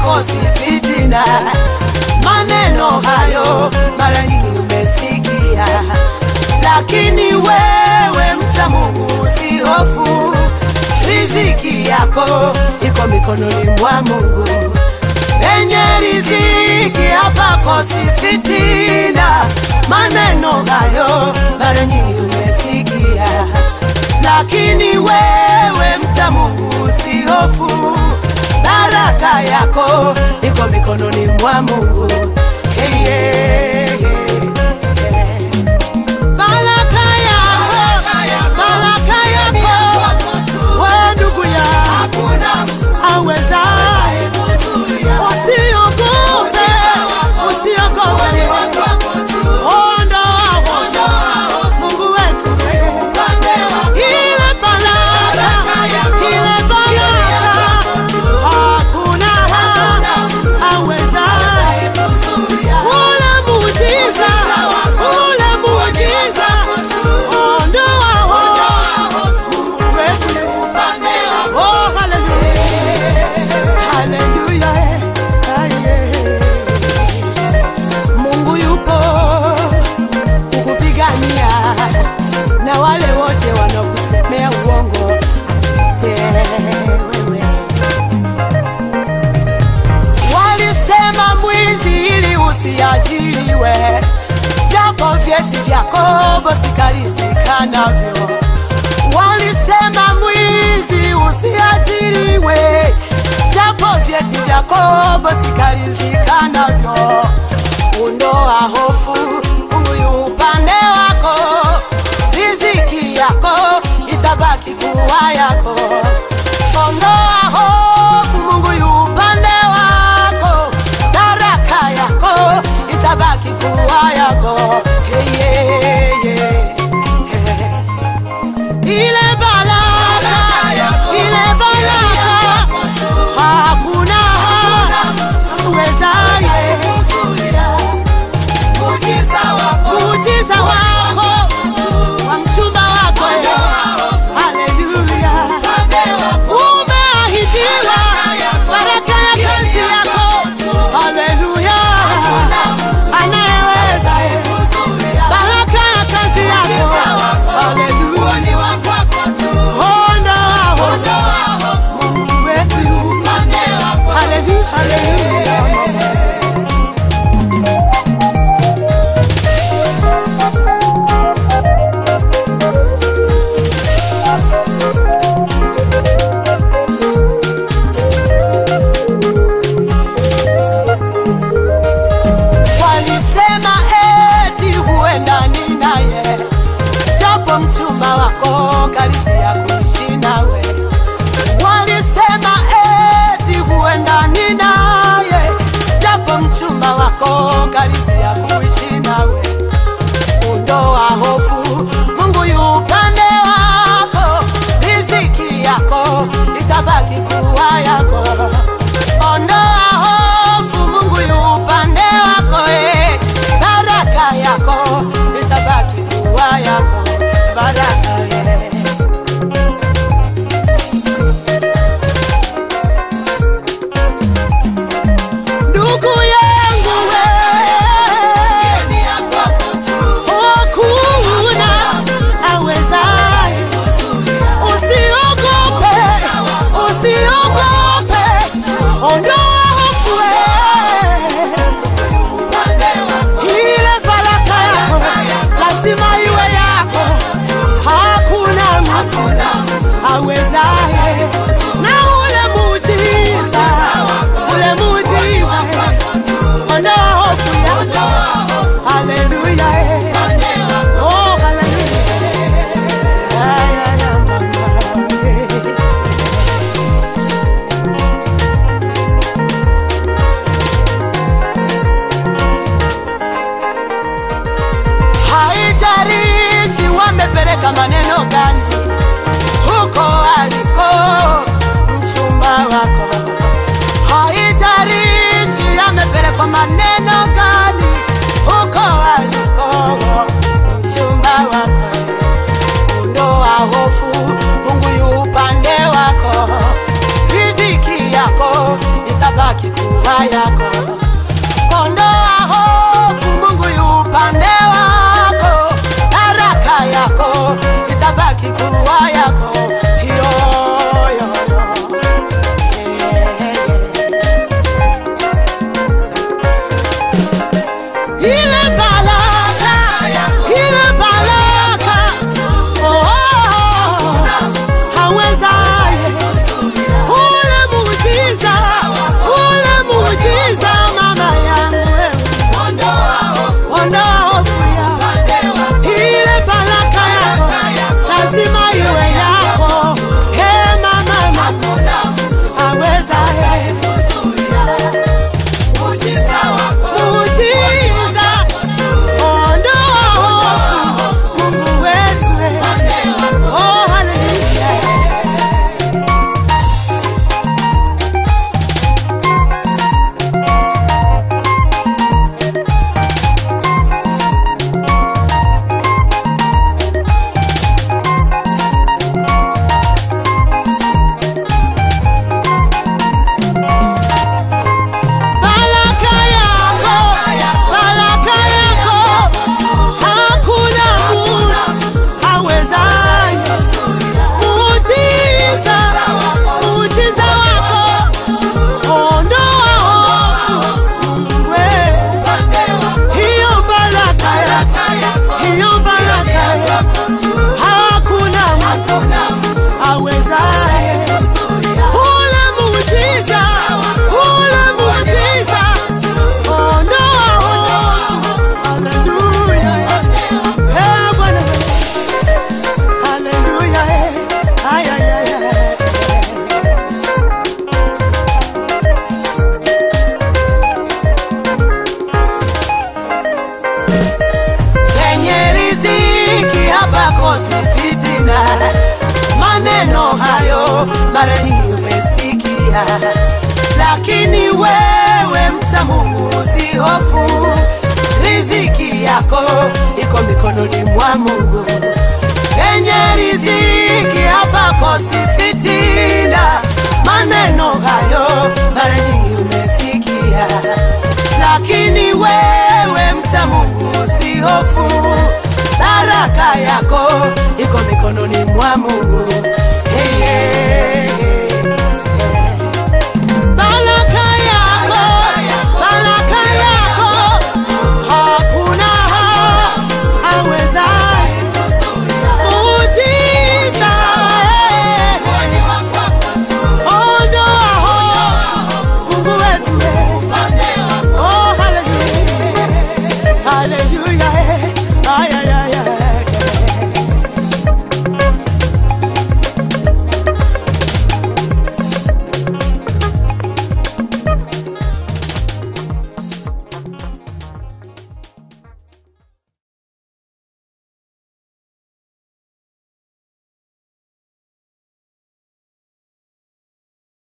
hayakosi fitina. Maneno hayo mara nyingi umesikia, lakini wewe mcha Mungu usihofu, riziki yako iko mikononi mwa Mungu. Penye riziki hapakosi fitina. Maneno hayo mara nyingi umesikia, lakini wewe mcha Mungu usihofu, baraka yako iko mikononi mwa Mungu. Hey, yeah, yeah, yeah. Baraka yako, baraka yako, we ndugu yangu awezaye, usiogope, usiogope, ondoa hofu, Mungu wetu ile baraka, ile baraka, hakuna awezaye ule muujiza, ule muujiza, ondoa hofu, Mungu wetu Oh, hallelujah. Hallelujah. Ah, yeah. Mungu yupo kukupigania na wale wote wanaokusemea uongo akutetee wewe. Walisema mwizi ili usiajiriwe, japo vyeti vyako bosikalizika navyo. Walisema mwizi usiajiriwe, japo vyeti vyako bosikalizika navyo. Ondoa hofu, Mungu yu upande wako, riziki yako itabaki kuwa yako. Ondoa hofu, Mungu yu upande wako, baraka yako itabaki kuwa yako. Hey, yeah, yeah, yeah. Ile baraka, ile baraka, hakuna uwezaye muujiza wako wa mchumba wako haleluya umeahidiwa baraka ya kazi yako haleluya anayeweza baraka ya kazi yako haleluya itabaki kuwa yako. Ondoa hofu, Mungu yu upande wako, baraka yako itabaki kuwa yako. Yo, yo, yo. Ile baraka, ile baraka, oh, oh, oh, hawezaye ule muujiza, ule muujiza mama yangu wewe, ondoa hofu ya ile baraka yako, lazima iwe yako. He mama, mama, hawezaye muujiza, ondoa hofu, Mungu wetu, oh haleluya. Baraka yako, baraka yako, hakuna mtu awezaye. Muujiza, muujiza wako, ondoa hofu, Mungu wewe. Hiyo baraka yako, hiyo baraka yako, hakuna mtu awezaye. Ule muujiza, ule muujiza, ondoa hofu. Haleluya. Eh, Bwana. Haleluya. Eh. Ay, ay, ay, ay. penye riziki hapakosi fitina. Maneno hayo mara nyingi umesikia, lakini wewe mcha Mungu usihofu, riziki yako iko mikononi mwa Mungu. Penye riziki